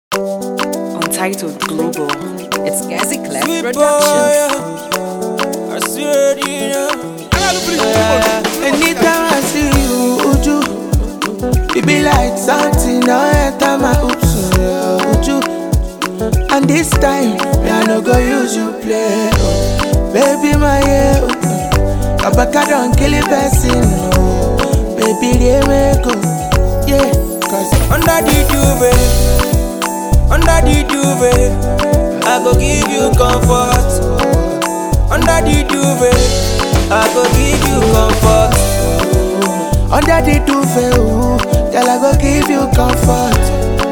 Untitled Global. It's Gazi Clef Sweet boy, Productions. yeah. I swear to you, yeah. Anytime I see you, Uju, it be like something now enter my oops, yeah, Uju. And this time, me I no go use you play, oh. baby my yeah, oh. Abaka don't kill a person, oh. baby they make go, yeah, cause Under the duvet, under the duvet, I go give you comfort. Under the duvet, I go give you comfort. under the duvet, ooh, girl I go give you comfort.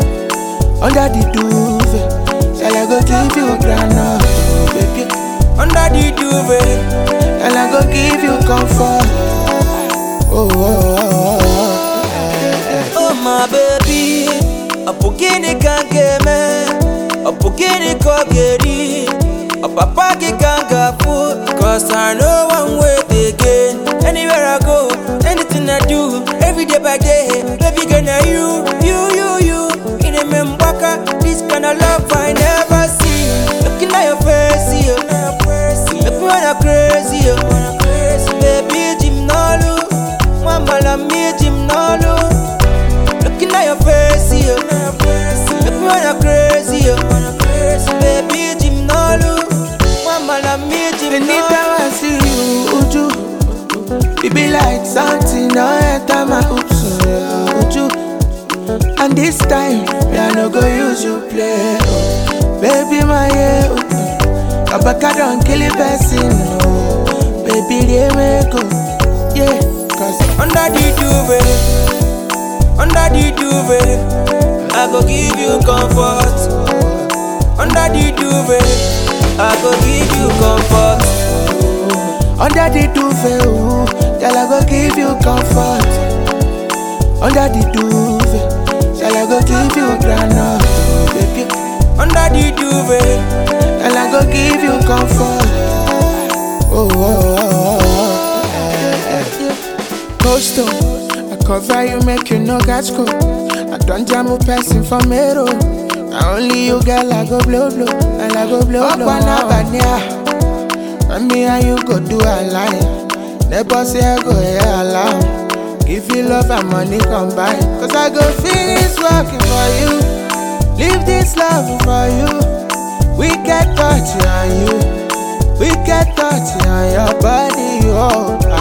Under the duvet, girl I go give you granite, oh, baby. Under the duvet, And I go give you comfort. Oh, oh, oh, oh, oh. Eh, eh. oh my baby, a bukini kankeme, a bukini kogeri, a papa ki kangafu, cause I know one way again. Anywhere I go, anything I do, every day by day, baby girl, now you, you, you, you. In a membaka, this kind of love I never see. Looking at your face, yeah. Make me wanna crazy, yeah. Baby, Jim Nolu, Mama, la me, Jim Nolu. Looking at your face, yeah. Make me wanna crazy, yeah. Baby, Jim Nolu, Mama, la me, Jim Anytime I see you, Uju, it be like something now enter my oops, yeah, Uju. And this time, me I no go use you play, oh. baby my yeah, oh. Abaka don't kill a person, oh. baby they make go, yeah, cause Under the duvet, under the duvet, I go give you comfort. Under the duvet, I go give you comfort. Under the duvet, ooh, girl I go give you comfort. Under the duvet, girl I go give you granite, oh, baby. Under the duvet, Girl I go give you comfort. Oh, oh, oh, oh, oh. Eh, eh. Coastal, I cover you, make you no catch cold. I don't jam a person for me, Now only you, girl, I go blow, blow, and I go blow, blow. Up and and me and you go do a line. Never say I go hear alarm. Give you love and money combine. Cause I go finish working for you. Leave this love for you. We get touch on you. We get touch on your body. Oh,